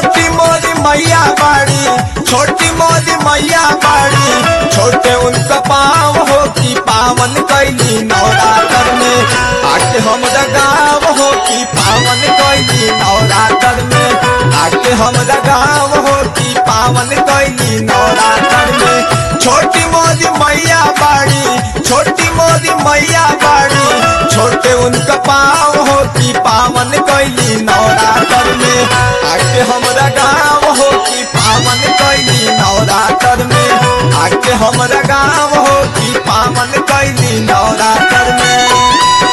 छोटी मोदी मैया बाड़ी छोटी मोदी मैया बाड़ी छोटे उनका पाँव हो की पावन कैली नवरात्र में आके हमरा गाँव हो की पावन कैली नवरात्र में आके हमरा गाँव हो की पावन कैली नवरात्र में छोटी मोदी मैया बाड़ी छोटी मोदी मैया बाड़ी छोटे उनका पाँव हो की पावन कैली नवरात्र में आके हमरा गाँव हो की पावन कैली नवरात्र में आके हमरा गाँव हो की पावन कैली नवरात्र में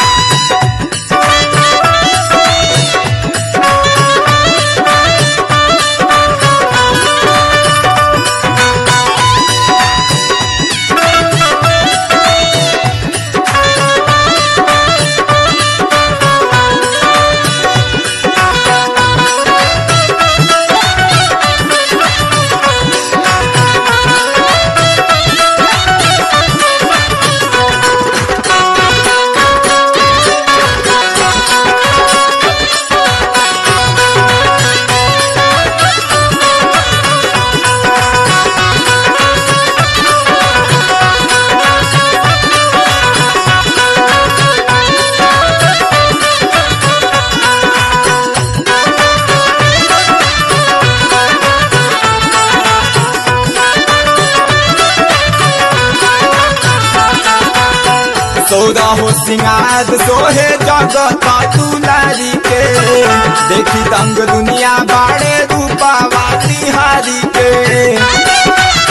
सौदा हो सिंगार सोहे जगत तुलारी के देखी दंग दुनिया बाड़े रूपा वाती हारी के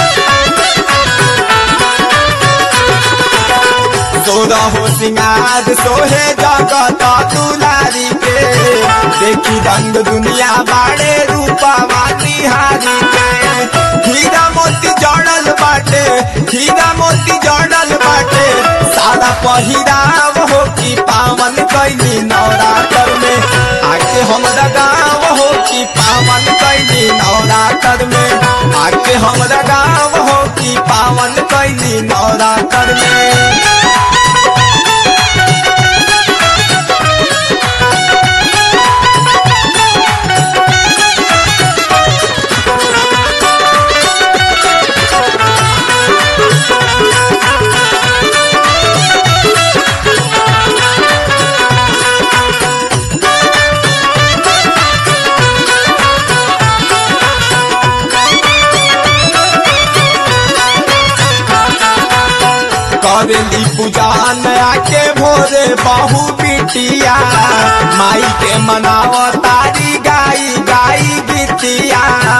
सौदा हो सिंगार सोहे जगत तुलारी के देखी दंग दुनिया बाड़े रूपा वाती हारी के हीरा मोती जड़ल बाटे हीरा मोती जड़ल बाटे सारा पहिराव हो की पावन कैली नवरात्र में आके हमरा गाँव हो की पावन कैली नवरात्र में आके हमरा गाँव हो की पावन कैली नवरात्र में करेली पूजा नया के भोरे बहु बिटिया माई के मनाव तारी गाई गाई गीतिया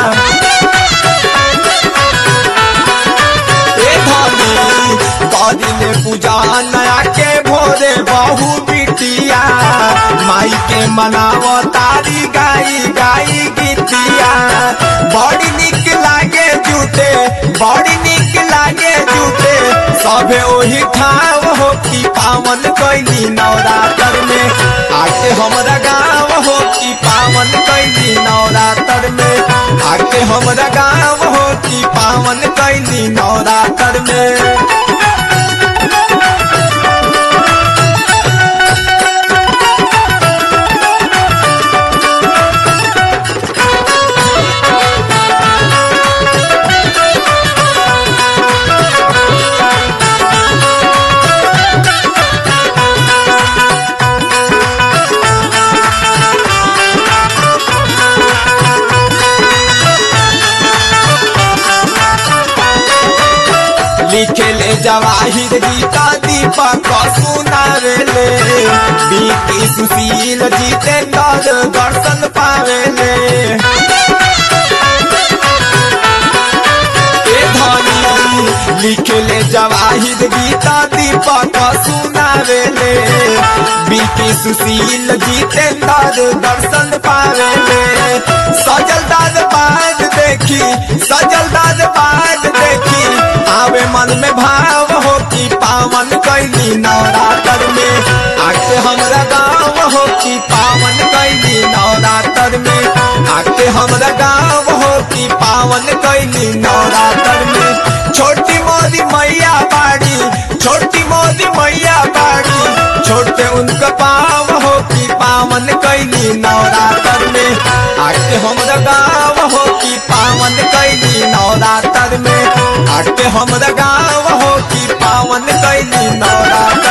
ए धनी करिले पूजा नया के भोरे बहु बिटिया माई के मनाव तारी गाई गाई गीतिया बड़ी निक लागे जूते बड़ी निक लागे जूते सभे ओही ठाव हो की पावन कैली नवरात्र में आके हमरा गाँव हो की पावन कैली नवरात्र में आके हमरा गाँव हो की पावन कैली नवरात्र में लिखेले जवाहिर गीता दीपक सुनावेले बीती सुशील जीते दर दर्शन पावेले ए धनी लिखेले जवाहिर गीता दीपक सुनावेले बीती सुशील जीते दर दर्शन पावेले सजल दाद बाद देखी सजल दाद बाद देखी आवे मन में भाव हो की पावन कैली नवरात्र में आके हमरा गाँव हो की पावन कैली नवरात्र में आके हमरा गाँव हो की पावन कैली नवरात्र में छोटी मोदी मैया बाड़ी छोटी मोदी मैया बाड़ी छोटे उनका पाव हो की पावन कैली नवरात्र में आके हमरा गाँव हमरा गाँव हो कि पावन कैली नवरात्र